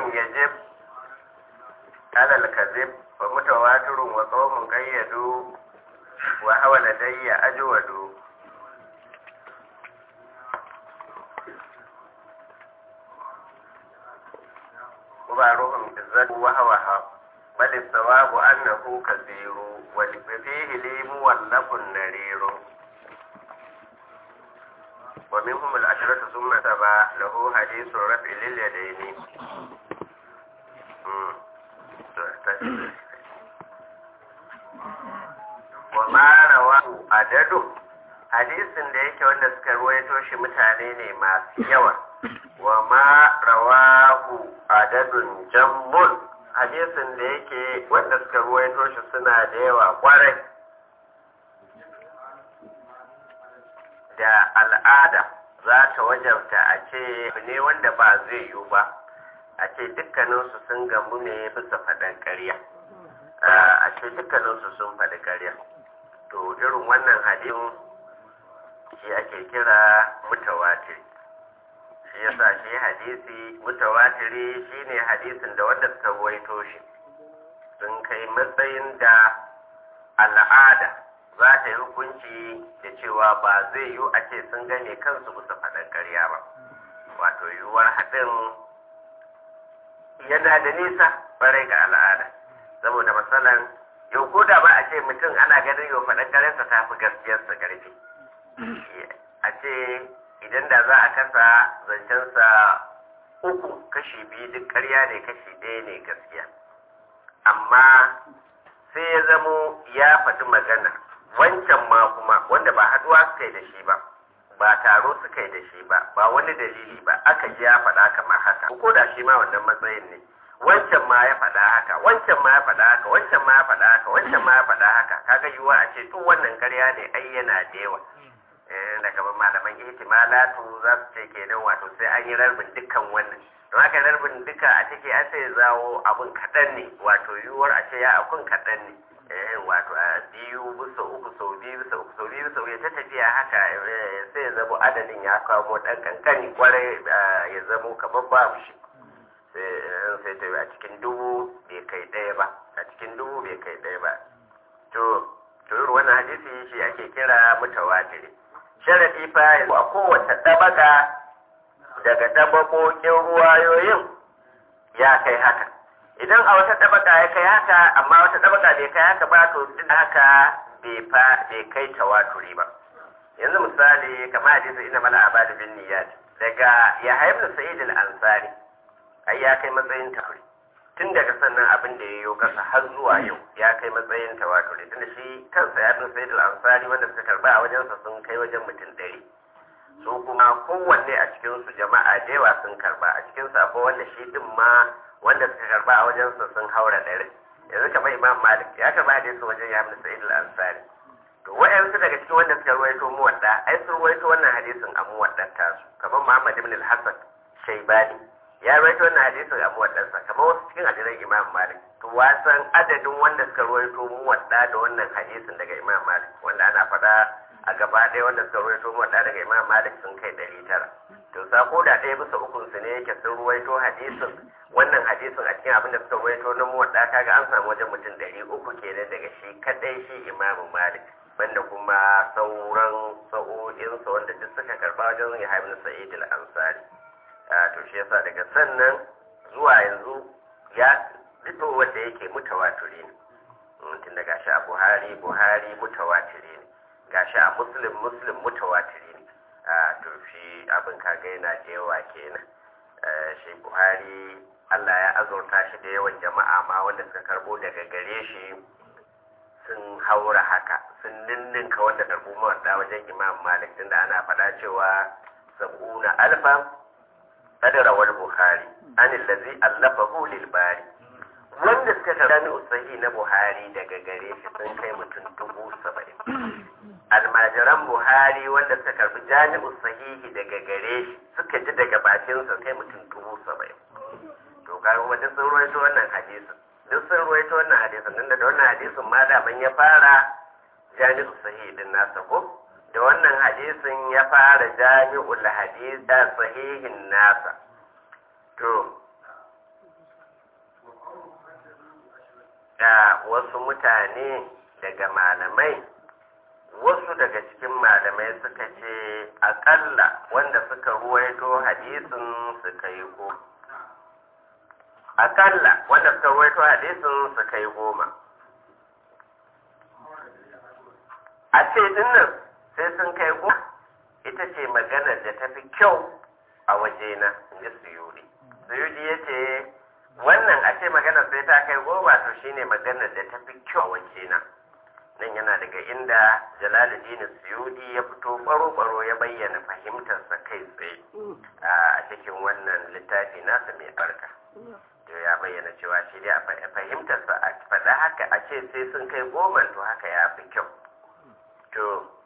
يجب على الكذب ومتواتر وقوم قيدوا وهو لدي أجود وبعضهم بالذات وهو حق بل الصواب أنه كثير وفيه لي مولف نرير ومنهم العشرة ثم تبع له حديث رفع لليدين وما رواه عدد hadisin da yake wanda suka ruwaito shi mutane ne masu yawa wa ma rawahu adadun jammun hadisin da yake wanda suka ruwaito shi suna da yawa kwarai da al'ada za ta wajabta a ce ne wanda ba zai yiwu ba a ce dukkaninsu sun gamu ne bisa faɗin ƙarya a ce dukkaninsu sun faɗi ƙarya to irin wannan hadin shi ake kira mutawatiri shi yasa shi hadisi mutawatiri shine hadisin da wanda suka ruwaito shi sun kai matsayin da al'ada za ta yi hukunci da cewa ba zai yiwu a ce sun gane kansu bisa faɗin ƙarya ba wato yiwuwar haɗin yana da nisa ɓarai ga al'ada saboda matsalan yau ko da ba a ce mutum ana ganin yau faɗin ƙaryarsa ta fi gaskiyarsa ƙarfi a ce idan da za a kasa zancensa uku kashi biyu duk ƙarya ne kashi ɗaya ne gaskiya amma sai ya zamo ya faɗi magana wancan ma kuma wanda ba haɗuwa suka yi da shi ba ba taro suka yi da shi ba ba wani dalili ba aka ji ya faɗa kamar haka ko da shi ma wannan matsayin ne wancan ma ya faɗa haka wancan ma ya faɗa haka wancan ma ya faɗa haka wancan ma ya faɗa haka kaga yiwuwa a ce duk wannan ƙarya ne ai yana da yawa da kamar malaman ihtimalatu za su ce kenan wato sai an yi rarbin dukkan wannan don haka rarbin duka a ciki an sai zawo abun kaɗan ne wato yiwuwar a ce ya akun kaɗan ne wato a biyu bisa uku sau biyu bisa uku sau biyu bisa uku ta tafiya haka sai ya zamo adadin ya kawo ɗan kankani kwarai ya zamo kamar babu shi sai ta a cikin dubu bai kai ɗaya ba a cikin dubu bai kai ɗaya ba to to irin wannan hadisi shi ake kira mutawatiri sharadi fa a kowace tabaka daga tabakokin ruwayoyin ya kai haka idan a wata tabaka ya kai haka amma wata tabaka bai kai haka ba to duk haka bai fa bai kai tawaturi ba yanzu misali kamar hadisi ina mala abadu bin niyyat daga yahya ibn sa'id al-ansari ai ya kai matsayin tawaturi tun daga sannan abin da ya yi kasa har zuwa yau ya kai matsayin tawaturi tunda shi kansa ya bin sayyid al-ansari wanda suka karba a wajensa sun kai wajen mutum ɗari su kuma kowanne a cikin su jama'a da yawa sun karba a cikin sa ko wanda shi din ma wanda suka karba a wajensa sun haura ɗari yanzu kamar imam malik ya karba hadisi wajen ya bin sayyid al-ansari to wa'yansu daga cikin wanda suka ruwaito muwadda ai sun ruwaito wannan hadisin a muwaddar tasu kamar muhammad ibn al-hasan shaibani ya rawaito wannan hadisin a muwaddansa kamar wasu cikin hadisan imam malik to wasan adadin wanda suka rawaito muwadda da wannan hadisin daga imam malik wanda ana faɗa a gaba ɗaya wanda suka rawaito muwadda daga imam malik sun kai ɗari tara to sako da ɗaya bisa ukun su ne yake sun rawaito hadisin wannan hadisin a cikin abin da suka rawaito na muwadda kaga an samu wajen mutum ɗari uku kenan daga shi kaɗai shi imam malik banda kuma sauran sa'o'insa wanda duk suka karɓa wajen yahya ibn sa'id al-ansari to shi yasa daga sannan zuwa yanzu ya fito wanda yake mutawatiri ne tun da gashi a buhari buhari mutawatiri ne gashi a muslim muslim mutawatiri ne to shi abin kaga yana da yawa kenan shi buhari allah ya azurta shi da yawan jama'a ma wanda suka karbo daga gare shi sun haura haka sun ninninka wanda karbo mawadda wajen imam malik tunda ana faɗa cewa sab'una alfa kadara wal buhari an allazi allafahu lil bari wanda suka karami usahi na buhari daga gare shi sun kai mutum dubu saba'in almajiran buhari wanda suka karbi jami'u sahihi daga gare shi suka ji daga bakinsa kai mutum dubu saba'in to kaga wanda sun ruwaito wannan hadisin duk sun ruwaito wannan hadisin nan da wannan hadisin ma da ban ya fara jami'u sahihi din nasa ko da wannan hadisin ya fara jami'ul hadisa sahihin nasa to ga wasu mutane daga malamai wasu daga cikin malamai suka ce akalla wanda suka ruwaito hadisin suka yi goma akalla wanda suka ruwaito hadisin suka yi goma a ce dinnan sai sun kai goma ita ce maganar da ta fi kyau a wajena in ji suyuri suyuri ya ce wannan a ce maganar sai ta kai goma to shine maganar da ta fi kyau a wajena nan yana daga inda jalaluddin suyudi ya fito baro-baro ya bayyana fahimtarsa kai tsaye a cikin wannan littafi nasa mai barka to ya bayyana cewa shi dai a fahimtarsa a faɗa haka a ce sai sun kai goma to haka ya fi kyau to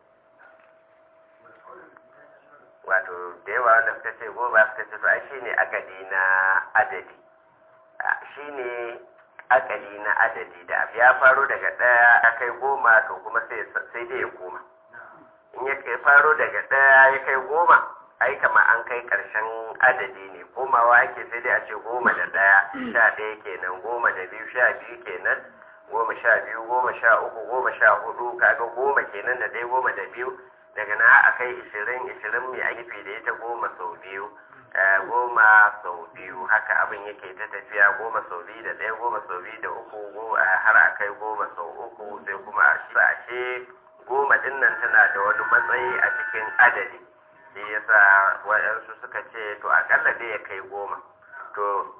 wato da yawa wanda suka ce goma suka ce to ai shine agadi na adadi shine akali na adadi da abu ya faro daga ɗaya ya kai goma to kuma sai dai ya koma in ya kai faro daga ɗaya ya kai goma ai kama an kai ƙarshen adadi ne komawa yake sai dai a ce goma da ɗaya sha ɗaya kenan goma da biyu sha biyu kenan goma sha biyu goma sha uku goma sha hudu kaga goma kenan da ɗaya goma da biyu daga na a kai ishirin ishirin mai aiki da ita goma sau biyu goma sau biyu haka abin yake ta tafiya goma sau biyu da ɗaya goma sau biyu da uku har a kai goma sau uku sai kuma a ashe goma ɗin nan tana da wani matsayi a cikin adadi shi yasa waɗansu suka ce to akalla dai ya kai goma to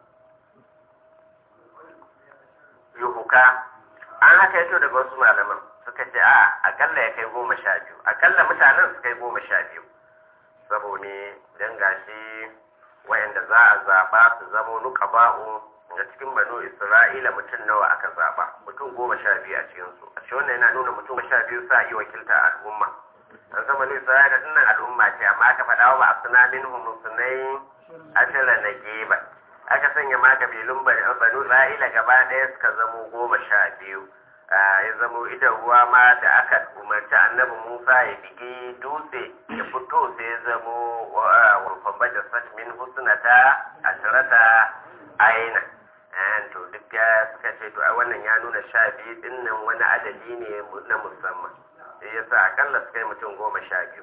yuhuka an haka yato daga wasu malaman suka ce a akalla ya kai goma sha biyu akalla mutanen su kai goma sha biyu saboda don gashi wayanda za a zaɓa su zamo nuka ba'u da cikin banu isra'ila mutum nawa aka zaɓa mutum goma sha biyu a cikinsu a shi wannan yana nuna mutum sha biyu sa iya wakilta al'umma an zama banu isra'ila dinnan al'umma ce amma aka faɗa wa ba suna min humusunai ashira na geba aka sanya ma kabilun banu isra'ila gaba ɗaya suka zamo goma sha biyu ya zamo idan ruwa ma da aka umarci annabi Musa ya bigi dutse ya fito sai ya zamo wurfan bajar min husnata asirata aina to duk ya suka ce to wannan ya nuna sha biyu din nan wani adadi ne na musamman sai ya sa akalla su kai mutum goma sha biyu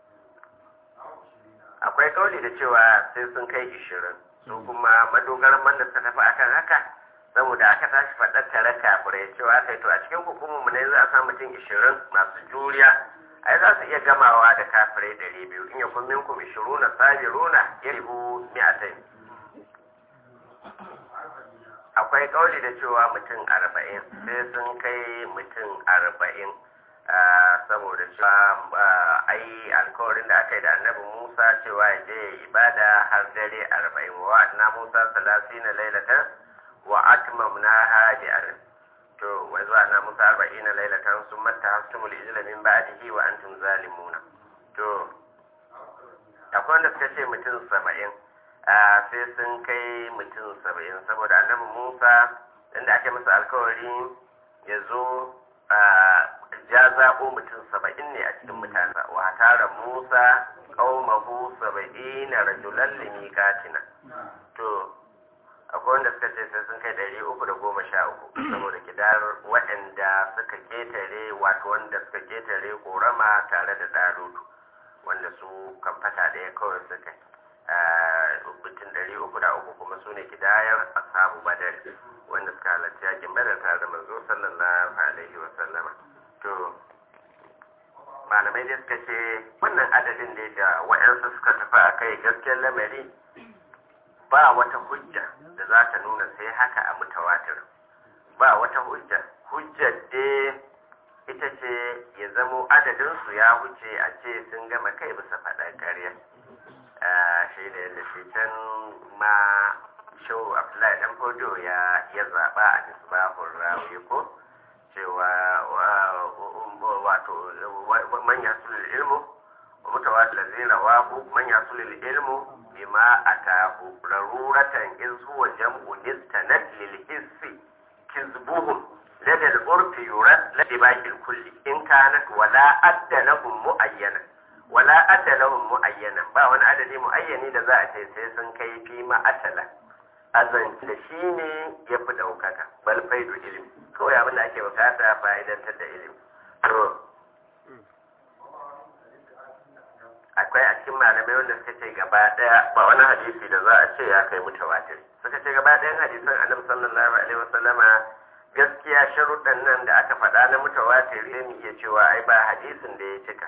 akwai kauli da cewa sai sun kai ishirin su kuma madogaran man da suka tafi akan haka saboda aka tashi faɗar tare kafirai cewa kai to a cikin hukumar mu ne za a samu mutum ishirin masu juriya ai za su iya gamawa da kafirai ɗari biyu in ya kun minkum ishiruna sabiruna ya ribu mi'atai akwai kauli da cewa mutum arba'in sai sun kai mutum arba'in saboda cewa ai alkawarin da aka yi da annabi musa cewa ya je ibada har dare arba'in wa na musa salasina lailatan wa atmamnaha bi arb to wa zuwa musa arba'ina lailatan summa tahastumul ijla min ba'dihi wa antum zalimuna to akwai wanda suka ce mutum saba'in sai sun kai mutum saba'in saboda annabi musa inda ake masa alkawari ya zo ya zaɓo mutum saba'in ne a cikin mutane wa tara musa qaumahu saba'ina rajulan limikatina to akwai wanda suka ce sai sun kai ɗari uku da goma sha uku saboda kidar waɗanda suka ketare wato wanda suka ketare korama tare da ɗarutu wanda su kan fata ɗaya kawai suka mutum ɗari uku da uku kuma su ne kidayar ashabu badar wanda suka halarci yakin badar tare da manzo sallallahu alaihi wa sallama to malamai dai suka ce wannan adadin da da wa'yansu suka tafi a kai gaskiyar lamari ba wata hujja da za ta nuna sai haka a mutawatir ba wata hujja hujjar dai ita ce ya zamo adadinsu ya wuce a ce sun gama kai bisa faɗa ƙarya shi da yadda shi can ma shau abdullahi dan fodo ya ya zaɓa a misbahun rawi ko cewa wato manya sulil ilmu mutawatir lazina wahu manya sulil ilmu bima atahu raruratan iz huwa jam'u istanad lil hissi kizbuhum lada al-urfi yurad ladi baqil kulli in kanat wala adda lahum muayyana wala adda lahum muayyana ba wani adadi muayyani da za a ce sai sun kai fi ma atala azanci da shi ne ya fi ɗaukaka bal faidu ilimi kawai abin da ake bukata fa'idantar da ilimi to akwai a cikin malamai wanda suka ce gaba daya ba wani hadisi da za a ce ya kai mutawatir suka ce gaba ɗayan hadisan annabi sallallahu alaihi wasallama gaskiya sharuɗan nan da aka faɗa na mutawatir sai mu iya cewa ai ba hadisin da ya cika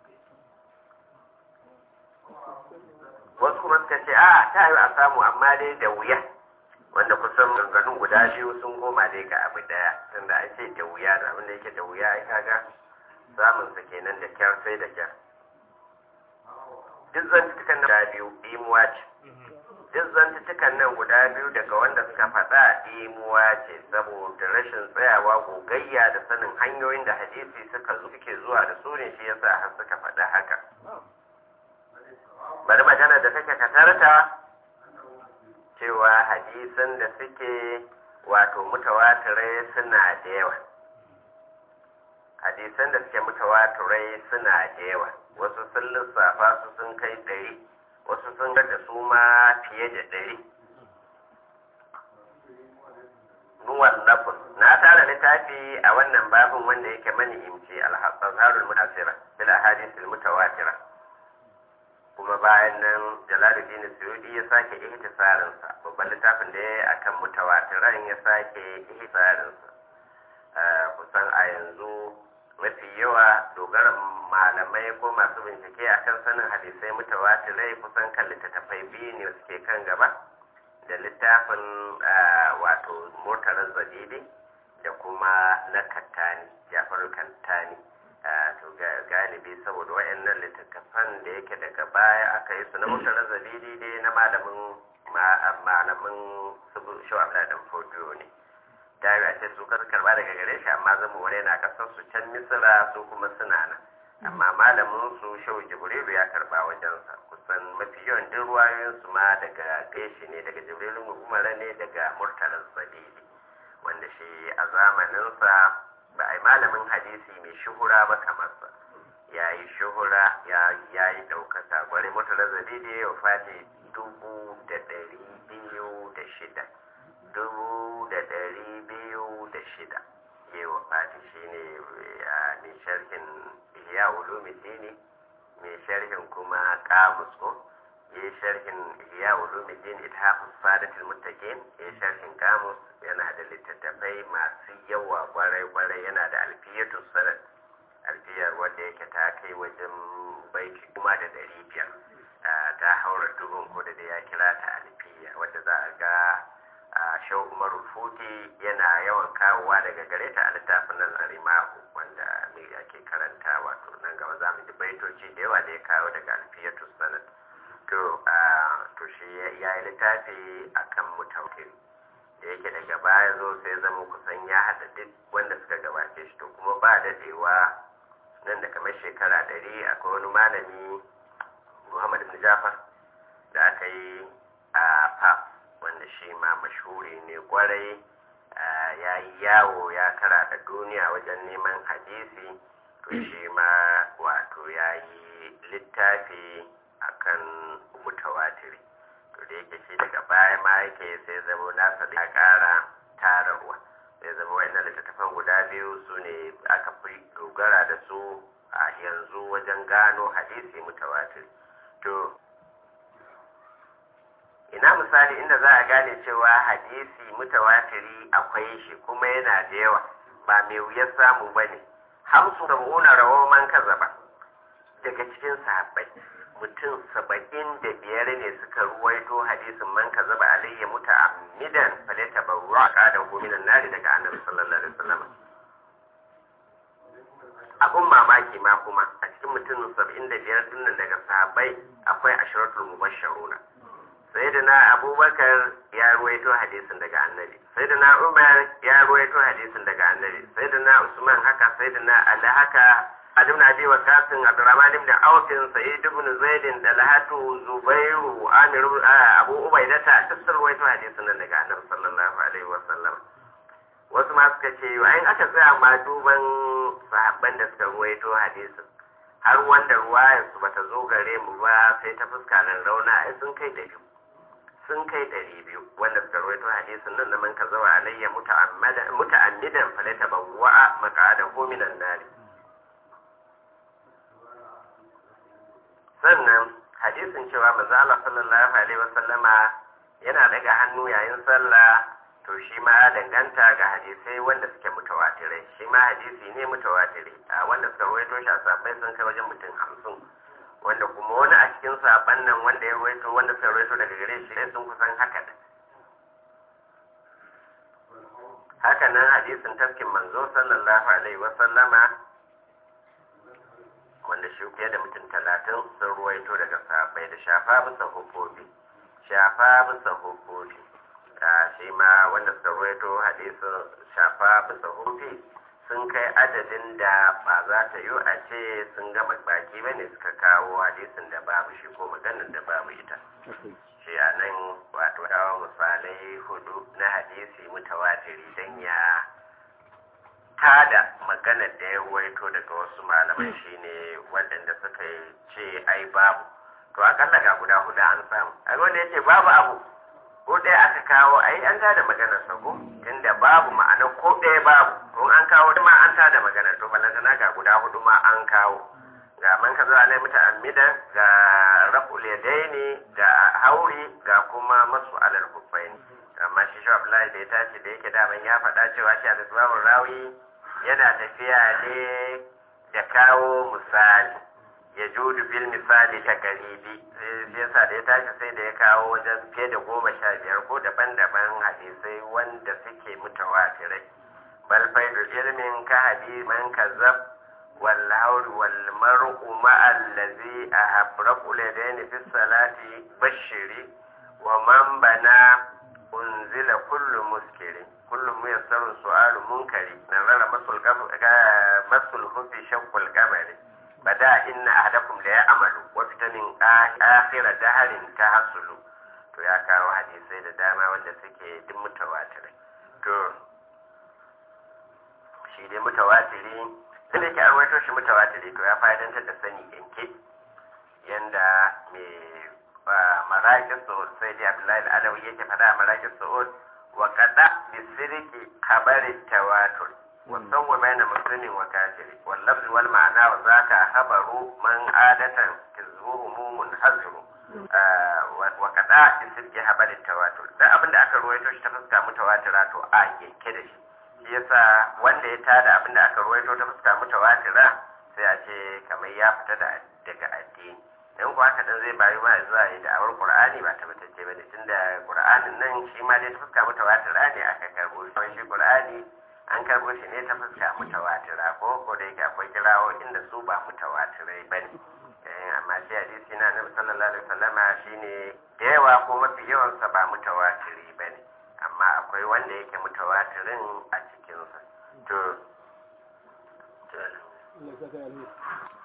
wasu kuma suka ce a ta yi a samu amma dai da wuya wanda kusan maganganun guda biyu sun koma dai ga abu daya tunda an ce da wuya da abin da yake da wuya ai kaga samun sa kenan da kyar sai da kyar duk zantukan nan guda biyu imuwa ce duk zantukan nan guda biyu daga wanda suka faɗa imuwa ce saboda rashin tsayawa gogayya da sanin hanyoyin da hadisi suka zo suke zuwa da su ne shi yasa har suka faɗa haka bari magana da take katarta cewa hadisan da suke wato mutawatirai suna da yawa hadisan da suke mutawatirai suna da yawa wasu sun lissafa su sun kai ɗari wasu sun da su ma fiye da ɗari nuwan lafun na tara littafi a wannan babin wanda yake mani imci al-hazarul mutasira bil ahadithil mutawatira kuma bayan nan jalaluddin suyudi ya sake ihtisarin sa babban littafin da ya yi akan mutawatiran ya sake ihtisarin sa kusan a yanzu mafi yawa dogaran malamai ko masu bincike akan sanin hadisai mutawatirai kusan kan littattafai biyu ne suke kan gaba da littafin wato motarar zadidi da kuma na kattani jafaru kantani to galibi saboda wayannan littattafan da yake daga baya aka yi su na motarar zadidi dai na malamin malamin shawar da fodiyo ne ta yi ce su kasu karba daga gare shi amma zama wani na kasar su can misira su kuma suna nan amma malamin su shau jibrilu ya karba wajensa kusan mafi yawan duk ruwayoyin su ma daga gaishe ne daga jibrilu umar ne daga murtalan sadidi wanda shi a zamaninsa ba a yi malamin hadisi mai shuhura ba kamar sa ya yi shuhura ya yi ɗaukaka gwari murtalan sadidi ya fati dubu da ɗari biyu da shida dubu da ɗari biyu da shida yi wa fati shi ne mai sharhin ihya ulumuddini mai sharhin kuma kamus ko ya sharhin ihya ulumuddin ithafus sadatul muttaqin ya sharhin kamus yana da littattafai masu yawa kwarai kwarai yana da alfiyatu sanad alfiyar wanda yake ta kai wajen baiti kuma da ɗari biyar ta haura dubun ko da ya kira ta alfiya wadda za a ga a shau umaru futi yana yawan kawowa daga gare ta a littafin nan arimahu wanda mai ake karanta wato nan gaba za mu ji baitoci da yawa da ya kawo daga alfiyatu sanad to to shi ya yi littafi akan mutawakil da yake daga baya zo sai zama kusan ya haɗa duk wanda suka gabace shi to kuma ba daɗewa nan da kamar shekara ɗari akwai wani malami muhammad ibn jafar da aka yi a pap wanda shi ma mashhuri ne kwarai ya yi yawo ya kara duniya wajen neman hadisi to shi ma wato ya yi littafi akan mutawatiri to da yake shi daga baya ma yake sai zama nasa da ya kara tarawa sai zama wannan littattafan guda biyu su ne aka fi dogara da su a yanzu wajen gano hadisi mutawatiri to ina misali inda za a gane cewa hadisi mutawatiri akwai shi kuma yana da yawa ba mai wuyar samu ba ne hamsu da mu'una rawar man kaza ba daga cikin sahabbai mutum saba'in da biyar ne suka ruwaito hadisin man kaza ba alayya muta amidan falata barwa da gominan nari daga annabi sallallahu alaihi wasallam abun mamaki ma kuma a cikin mutum saba'in da biyar dinnan daga sahabbai akwai ashiratul mubashsharuna sayyidina abubakar ya ruwaito hadisin daga annabi sayyidina umar ya ruwaito hadisin daga annabi sayyidina usman haka sayyidina ali haka Ali ibn Abi Waqqas Abdurrahman ibn Auf Sa'id ibn Zaid Dalhatu Zubairu Amir Abu Ubaidah ta dukkan ruwaito hadisin nan daga annabi sallallahu alaihi wasallam wasu ma suka ce ayin aka tsaya ma duban sahabban da suka ruwaito hadisin har wanda ruwayar su bata zo gare mu ba sai ta fuska nan rauna ai sun kai da biyu sun kai ɗari biyu wanda suka rawaito hadisin nan na man ka zawa alayya muta'ammidan falata bawwa'a maqa'adahu minan nari sannan hadisin cewa manzo Allah sallallahu alaihi wasallama yana daga hannu yayin sallah to shi ma ya danganta ga hadisai wanda suke mutawatirai shi ma hadisi ne mutawatiri a wanda suka rawaito shi a sabai sun kai wajen mutum hamsin wanda kuma wani a cikin saban nan wanda ya rawaito wanda suka rawaito daga gare shi sai sun kusan haka da haka nan hadisin tafkin manzo sallallahu alaihi wasallama wanda shi fiye da mutum talatin sun ruwaito daga sahabbai da shafa bisa hukufi shafa bisa hukufi a shi ma wanda suka ruwaito hadisin shafa bisa hukufi sun kai adadin da ba za ta yi a ce sun gama baki ba ne suka kawo hadisin da babu shi ko maganar da babu ita shi a nan wato dawo misalai hudu na hadisi mutawatiri don ya tada maganar da ya waito daga wasu malamai shine waɗanda suka ce ai babu to akalla ga guda hudu an samu a wanda yake babu abu ko ɗaya aka kawo ai an tada maganar sa ko tunda babu ma'ana ko ɗaya babu to an kawo ma an tada maganar to balantana ga guda hudu ma an kawo ga man kaza alai muta'ammidan ga raf'ul yadaini ga hauri ga kuma masu alal kuffaini amma shi shi Abdullahi da ya tashi da yake daman ya faɗa cewa shi al rawi yana tafiya ne da kawo misali ya judu bil misali ta garibi sai yasa da ya tashi sai da ya kawo wajen fiye da goma sha biyar ko daban-daban hadisai wanda suke mutawatirai bal faidu ilmin ka hadis man kazzab wal hawl wal mar'u ma allazi ahabraqu ladaini fi salati bashiri wa man bana unzila kullu muskiri kullu muyassarun su'alu munkari nazara masul masul hufi shaqqul qamari bada inna ahadakum la ya'malu wa fitanin akhira daharin tahassulu to ya kawo hadisai da dama wanda suke duk mutawatirai to shi dai mutawatiri sai da ke an waito shi mutawatiri to ya fa'idantar da sani yanke yanda mai maraƙin su'ud sai dai abdullahi al'adawi yake faɗa a maraƙin su'ud wa kada bi sirki kabarin tawatur wa sawwa baina muslimin wa kafiri wal lafzi wal ma'ana wa zaka habaru man adatan kizbuhu munhaziru wa kada bi sirki habarin tawatur dan abin da aka ruwaito shi ta fuska mutawatira to a yanke da shi shi yasa wanda ya tada abin da aka ruwaito ta fuska mutawatira sai a ce kamar ya fita daga addini in kuwa haka dan zai bayu ma zuwa yi da'awar qur'ani ba tabbatacce ba ne tunda qur'anin nan shi ma dai ta fuska mutawatira ne aka karbo shi shi qur'ani an karbo shi ne ta fuska mutawatira ko ko da yake akwai kirawo inda su ba mutawatirai ba ne amma shi hadisi na nabi sallallahu alaihi wasallama shine da yawa ko mafi yawan sa ba mutawatiri ba ne amma akwai wanda yake mutawatirin a cikinsa to to